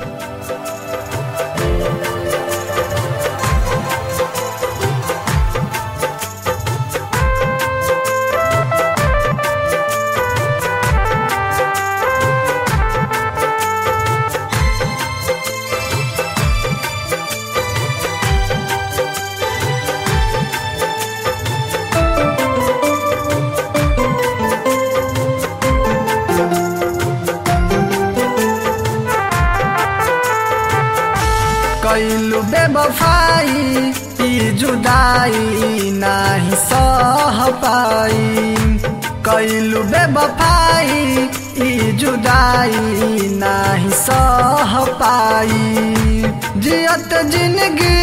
कैलू बेबफाई ई जुदाई नाही सह पाई कैलू बेबफाई ई जुदाई नाही सह पाई जियत जिंदगी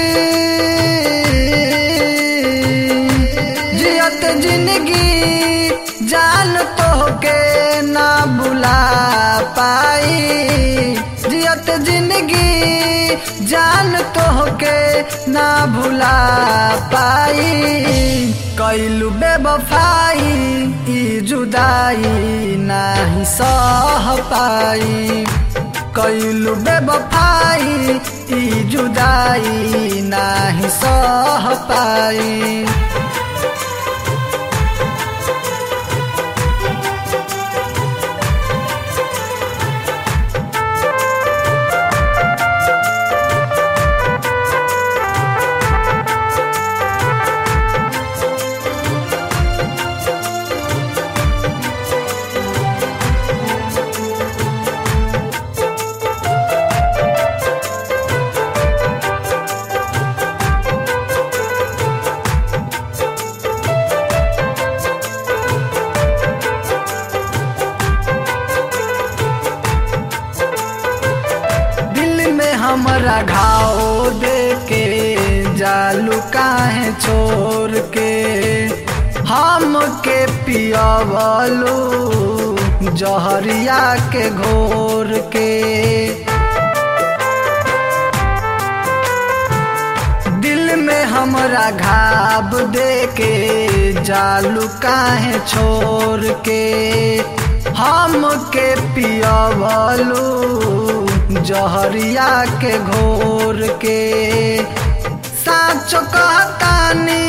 जियत जिंदगी जान तो के ना बुला पाई जियत जिंदगी जान तो के ना भुला पाई कैलू बेबफाई ई जुदाई नाही सह पाई कैलू बेबफाई ई जुदाई नाही सह पाई दिल में हमरा घाव दे के जालू काहे छोड़ के हम के पियावलू जहरिया के घोर के दिल में हमरा घाव दे के जालू काहे छोड़ के हम के पियावलू जहरिया के घोर के साँच कहतानी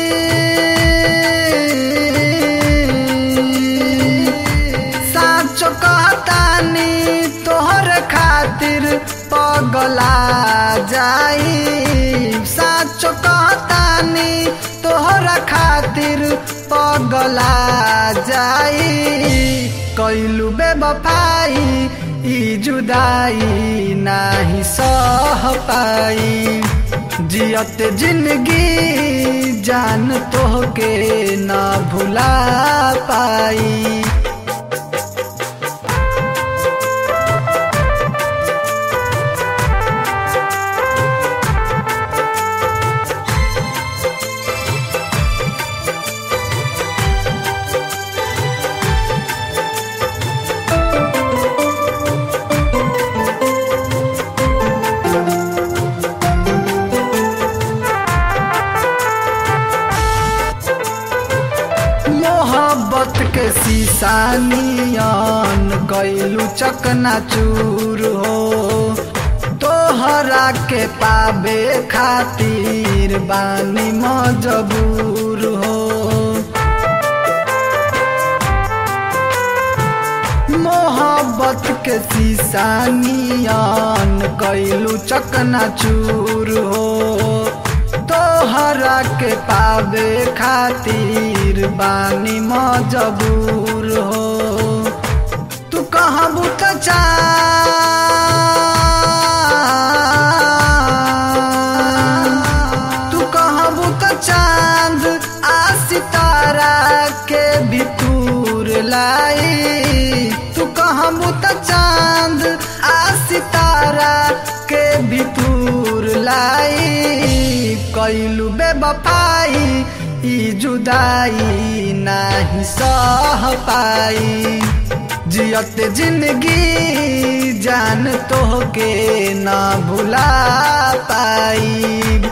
साँच कहतानी तोहर खातिर पगला जाई साँच कहतानी तोहरा खातिर पगला जाई कैलू बेबफाई ई जुदाई नाही सह पाई जियत जिंदगी जान तोहके ना भुला पाई मोहब्बत के शीशा नियन कैलू चकना चूर हो तोहरा के पाबे खातिर बानी मजबूर हो मोहब्बत के शीशा नियन कैलू चकना चूर हो तोहरा के पावे खातिर बानी मजबूर हो तू कहाँ बुत तू कहाँ बुत चांद आ सितारा के भितूर लाई तू कहाँ बुत चांद आ सितारा के भितूर लाई कैलू बेबफाई ई जुदाई नाही सह पाई जियत जिंदगी जान तोहके ना भुला पाई